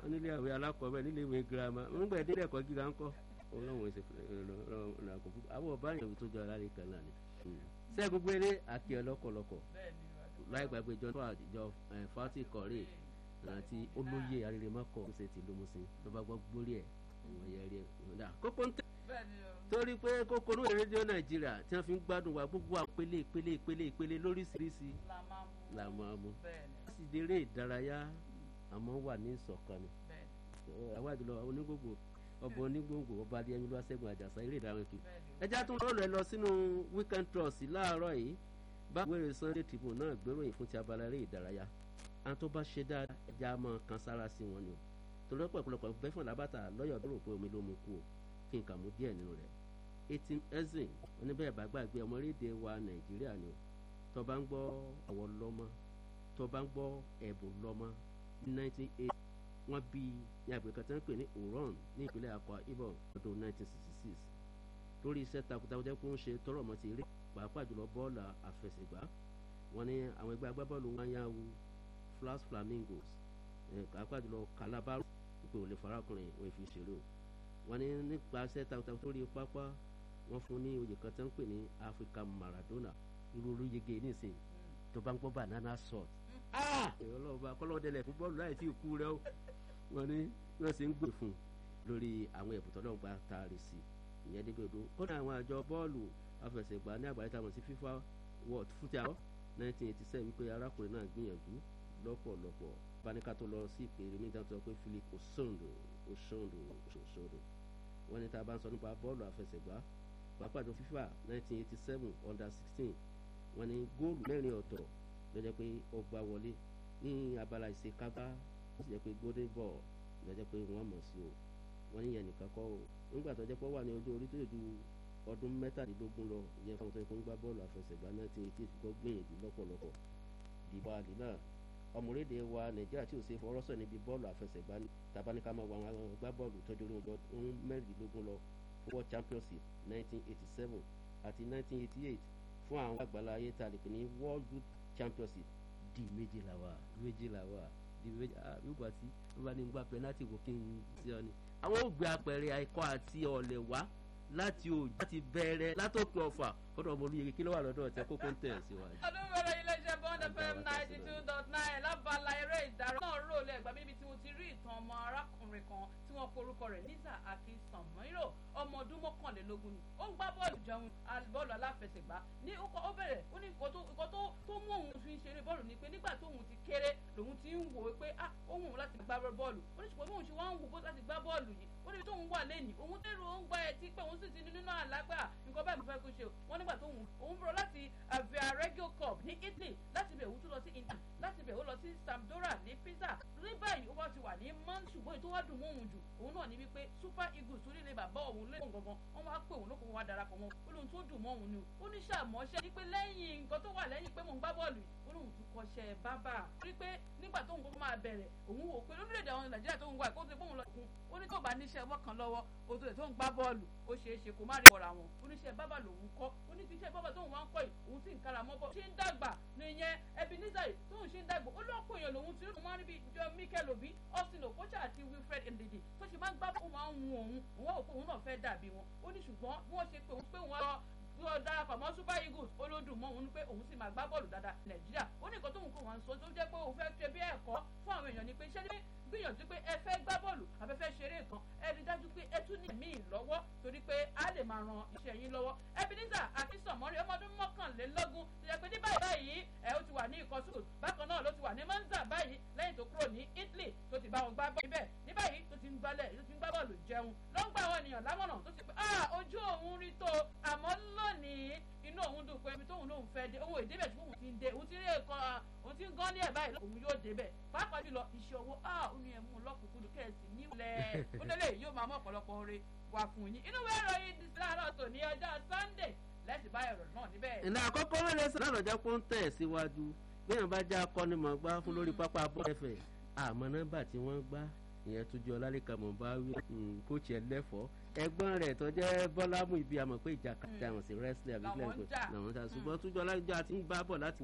nílé ìwé alákọ̀ọ́bẹ̀ nílé ìwé girama nígbà ìdílé ẹ̀kọ́ gíga ńkọ́ olóhùn ẹsẹ̀ ọ̀nàkọ̀ àbọ̀ báyìí ìwé tó jọ alálẹ̀ kan náà ni. sẹ́gun gbélé àti ọlọ́kọ̀lọ́kọ̀ láì gbàgbé john tó àjọ fati kọ̀rẹ́ àti olóyè arìnrìnmọ́kọ̀ ṣe ti lómùsìn ló bá gbọ́ gbórí ẹ̀ ìwọ̀n yẹn rí ẹ̀ ìwọ̀n dà kókó ń tẹ̀ torí pé kókó ní rédíò nàìjíríà tí wọ́n fi ń gbádùn wa gbogbo àwọn ìpele ìpele ìpele ìpele lóríṣiríṣi la máa mú wọ́n sì déré ìdárayá àmọ́ wà ní ìṣọ̀kan ni àwọn àjùlọ onígbògbò ọbọ onígbòǹgbò ọba adéyẹmí ló wá ṣẹ́gun àjàsá eré ìdárayá kì ẹjá tún lọ́rọ̀ ẹ lọ sínú weekend trust láàárọ̀ yìí bá wẹ́rẹ́ sunday tribune náà gbéròyìn fún ti abala eré ìdárayá àwọn tó bá ṣe dáadáa ẹja máa kan sára sí wọn ni o torí ọ̀pọ̀lọpọ̀ bẹ́fọ̀n lábàtà lọ́yọ̀ tó rò pé omi ló mú kú o kí n kà mú díẹ̀ nínú rẹ̀ eighteen ezin oníbẹ̀rẹ̀ bá gbàgbé ọmọ orílẹ̀-èdè wa nàìjíríà ni o tó bá ń gbọ́ àwọ̀ lọ́mọ tó bá ń gbọ́ ẹ̀bùn lọ́mọ ní nineteen eight wọ́n bí ní àgbẹ̀ kan tí wọ́n pè ní oron ní ìpínlẹ̀ akwa ibom ọdún nineteen sixty six lórí iṣẹ́ takuntakun jẹ́ pé ó ń ṣe tọrọ ọmọ ti rí pàápàá jùlọ bọ́ọ̀lù àfẹsẹ̀gbá wọ́n ní àwọn ẹgbẹ́ agbábọ́ọ̀lù wọn yá wu flas flamingos pàápàá jùlọ calabar pé òun lè farakùnrin òun fi ṣeré o wọ́n ní nípasẹ̀ takuntakun tó rí pápá wọ́n fún ní oyè kan tí wọ́n pè ní africa maradona irú olóyege nísìn tó bá ń gbọ́ banana salt ọlọ́ọ̀bá kọ́lọ́dẹ̀lẹ̀ fún bọ́ọ̀lù láì tí ì kú rẹ o wọ́n ní wọ́n sì ń gbè fún un lórí àwọn ẹ̀bùn tó lọ́gbà taari sí ìyẹn débi odò kódà àwọn àjọ bọ́ọ̀lù afẹsẹ̀gbá ní àgbáyé táwọn sí fifa world football nineteen eighty seven wípé arákùnrin náà gbìyànjú lọ́pọ̀lọpọ̀ banika tó lọ sí ìpèrè mi dáńtọ́ pé philip osondo osondo osondo wọ́n ní tá a bá ń sọ nípa bọ́ọ̀lù àfẹsẹ̀gbá pàápàá tó fifa nineteen eighty seven under sixteen wọ́n ní góòlù mẹ́rin ọ̀tọ̀ lọ́jọ́ pé ó gbá wọlé ní abala ìṣekágbá ó sì jẹ́ pé golden ball lọ́jọ́ pé wọ́n mọ̀ sí o wọ́n ní yẹn nìkan kọ́ o nígbà tó jẹ́ pé ó wà ní ojú orí tó yẹ ju ọdún mẹ́tàdínlógún lọ ìyẹn fún àwọn tó yẹ kó ń gbá bọ́ọ̀lù àfẹsẹ̀gbá nineteen eighty eight kọ́ gbìyànjú lọ́pọ̀lọpọ̀ dìbò àlè náà ọmọlédè wa nàìjíríà tí ò ṣe fọwọ́rọ́sọ níbi bọ́ọ̀lù àfẹsẹ̀gbá tabaníkà máa wọ àwọn gbá bọ́ọ̀lù tọ́jú orí ọdún mẹ́rìndínlógún lọ fún world championship nineteen eighty seven àti nineteen eighty eight fún àwọn àgbàlá ayé tá a lè pè ní world youth championship di méjìlá wa méjìlá wa di méjìlá ah yóò tí wọ́n bá ní gbà pẹ́nátì wò kí n sí ọ ni. àwọn ò gbé apẹ̀rẹ̀ àìkọ́ àti ọ̀lẹ̀ wá láti òjò láti bẹ̀rẹ̀ látòkè ọ̀fà kọ́dọ̀ ọmọ olóye kí ló wà lọ́dọ̀ ọ̀tẹ́ kókó ń tẹ̀ síwájú. ọdún mẹ́rin iléeṣẹ́ bond fm ninety two dot nine lábala eré ìdárayá náà rò lẹ́gbàá bíbi tí mo ti rí ìtàn ọmọ arákùnrin kan tí wọ́n porúkọ rẹ̀ nísà akínsanmọ́írò ọmọ ọdún mọ́kànlélógún ni ó ń gbá bọ́ọ̀lù jẹun bọ́ọ̀lù aláfẹsẹ̀gbá ní ó bẹ̀rẹ̀ ó ní nǹkan tó mú òun fi ń ṣeré bọ́ọ̀lù ni pé nígbà tóun ti kéré lòun ti ń wò ó pé ah ó wù ú láti gbá bọ́ọ̀lù ó ní ṣùgbọ́n bóun ṣe wá ń wò bó láti gbá bọ́ọ̀lù yìí ó níbi tóun wà lẹ́nìí òun tẹ́rù ó ń gba ẹtí pé òun sì ti ní nínú àlágbà nǹkan báyìí mo fẹ́ kó ṣe o wọ́n nígbà tóun òun bọ̀ láti Viareggio Cup ní Italy láti bẹ̀ òun tún lọ sí Inter láti bẹ̀ ó lọ sí Sampdoria ní Pisa ní báyìí ó wá ti wà ní man ṣùgbọ́n ètò wá dùn mọ́ òun jù òun náà ní wípé Super Eagles torí ilé bàbá òun lé òun gangan wọ́n wá pé òun ló kó wá darapọ̀ mọ́ ó lóun tó dùn mọ́ òun ni ó ní sàmọ́ṣẹ́ ní pé lẹ́yìn nǹkan tó wà lẹ́yìn pé mò ń gbá bọ́ọ̀lù ó lóun tún kọ́ṣẹ́ bábà rí pé nígbà tóun kó máa bẹ̀rẹ̀ òun wò pé lórílẹ̀‐èdè àwọn Nàìjíríà tóun wà kó tó bóun lọ kún ó ní tó bá níṣẹ́ ọwọ́ kan lọ́wọ́ ó tó lè tóun gbá bọ́ọ̀lù ó ṣeé ṣe kó má rí ọ̀rọ̀ àwọn oníṣẹ́ bábà lòun kọ́ ó ní tíṣẹ́ bábà tóun wá ń kọ́ yìí òun sì ń kára mọ́ bọ́ ṣé ń dàgbà nìyẹn Ebenezer yìí tóun ṣe ń dàgbà ó lọ́pọ̀ èèyàn lòun ti rí òun rí bí jọ Mikel Obi Austin Okocha àti Wilfred Ndidi tó ṣe máa ń gbá òun máa ń hun òun òun wà òun náà fẹ́ dàbí wọn ó ní ṣùgbọ́n bí wọ́n ṣe pé òun pé òun lọ lọ darapọ̀ mọ́ Super Eagles olódùn mọ́ òun ní pé òun sì máa gbá bọ́ọ̀lù dáadáa Nàìjíríà ó ní nǹkan tóun kò wọ́n sọ tó jẹ́ pé òun fẹ́ ṣe bí ẹ̀kọ́ fún àwọn èèyàn ni pé ṣé ní gbìyànjú pé ẹ fẹ́ gbá bọ́ọ̀lù àfẹ́fẹ́ ṣeré nǹkan ẹ rí dájú pé ẹ tún ní míì lọ́wọ́ torí pé a lè máa ran iṣẹ́ yín lọ́wọ́ Ebenezer akínsọ̀mọ́rí ọmọ ọdún mọ́kànlélógún ti jẹ́ pé ní báyìí báyìí ẹ ó ti wà ní ikọ̀ sùkùl bákan náà ló ti wà ní Monza báyìí lẹ́yìn tó kúrò ní Italy tó ti bá wọn gbá bọ́ọ̀lù níbẹ̀ ní báyìí tó ti ń gbálẹ̀ tó ti ń gbá bọ́ọ̀lù jẹun ló ń gba àwọn ènìyàn lámọ̀ràn tó ti pé ah ojú òun rí tó àmọ́ lónìí inú òun dùn pé ibi tóun lòun fẹ́ dé òun ìdébẹ̀ tí òun ti ń dé òun ti rí ẹ̀kọ́ òun ti ń gán ní ẹ̀ báyìí òun yóò débẹ̀ pàápàá jùlọ iṣẹ́ owó ah ó ní ẹ̀mú lọ́kùnkúndùn kẹ́ẹ̀sì nílẹ̀ ó lélẹ̀ yóò máa mú ọ̀pọ̀lọpọ̀ oore wà fún yín inú ìwé ìròyìn láàárọ̀ tò ní ọjọ́ Sunday lẹ́sìn bá ẹ̀rọ náà níbẹ̀. ìlà àkọ́kọ́ wọlé sọ náà lọ́jọ́ pé ó ń tẹ̀ síwájú bí èèyàn bá já akọ́nimọ̀gbá fún lórí pápá bọ́ọ̀lù ẹ̀fẹ̀ àmọ́ nọ́mbà tí wọ́n gbá ìyẹn tó jẹ́ ọlálẹ́kà mọ̀ bá wí kóòtù ẹlẹ́fọ́ ẹ̀gbọ́n rẹ̀ tó jẹ́ bọ́lámù ibi àmọ̀ pé ìjà kàtà àwọn sí wrestling àbí kílẹ̀ ń pè làwọn ta ṣùgbọ́n tó jọ ọlálẹ́jọ́ àti ń gbá bọ̀ láti